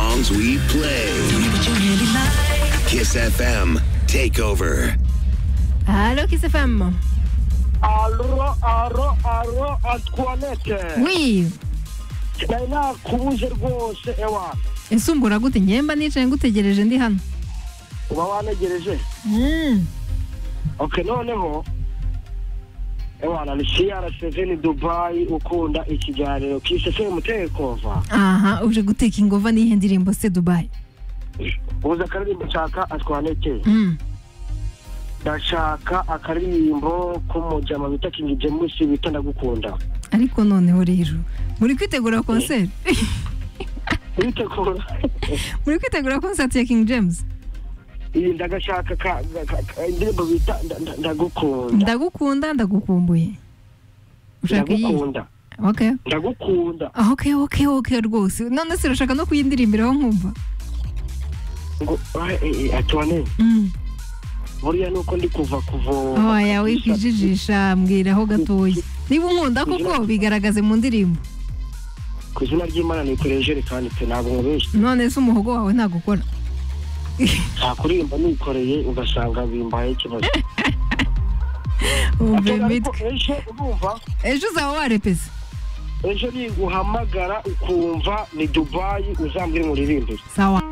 songs we play. Kiss FM Takeover. Allô, Kiss FM. Arro, arro, arro, Antoinette. Oui. Nari nakubuje rwose ewa. Ese umbura gute ngemba nicaye ngutegereje ndi hano Uba wanegereje. Mm. Ok, noneho. Ewa, na ni CR7 Dubai ukunda ikiganiro kisese umutekova. aha uje guteka ingova n'iyihe ndirimbo se dubayi Ubuze akaririmbo nshaka Antoinette. Mm. Ndashaka akaririmbo k'umujama bita King James bita ndagukunda. ariko noneho rero muri kwitegura konseri Witegura. muri kwitegura konsert ya king james Iyi ndagashaka ka ka- ka- indirimbo bita nda- nda- ndagukunda. ndagukunda ndagukumbuye ushaka iyi ndagukunda okay ndagukunda Ah, okay okay okay rwose none se urashaka no kuyindirimbiraho nkumva ngo atone Mm. buriya nuko ndi kuva kuvoma oya wikwijijisha mbwiraho gatoya niba unkunda koko bigaragaze mu ndirimbo ku izina ry'imana nikoreye ijerekani pe ntabwo mubeshye none se umuhogo wawe ntagukora ntakurimba nikoreye ugasanga bimbaye ikibazo wumve Atone, ariko imitwe ejo urumva ejo uzaba warepese ejo ninguhamagara ukumva ni dubayi uzambwire muririmbire sawa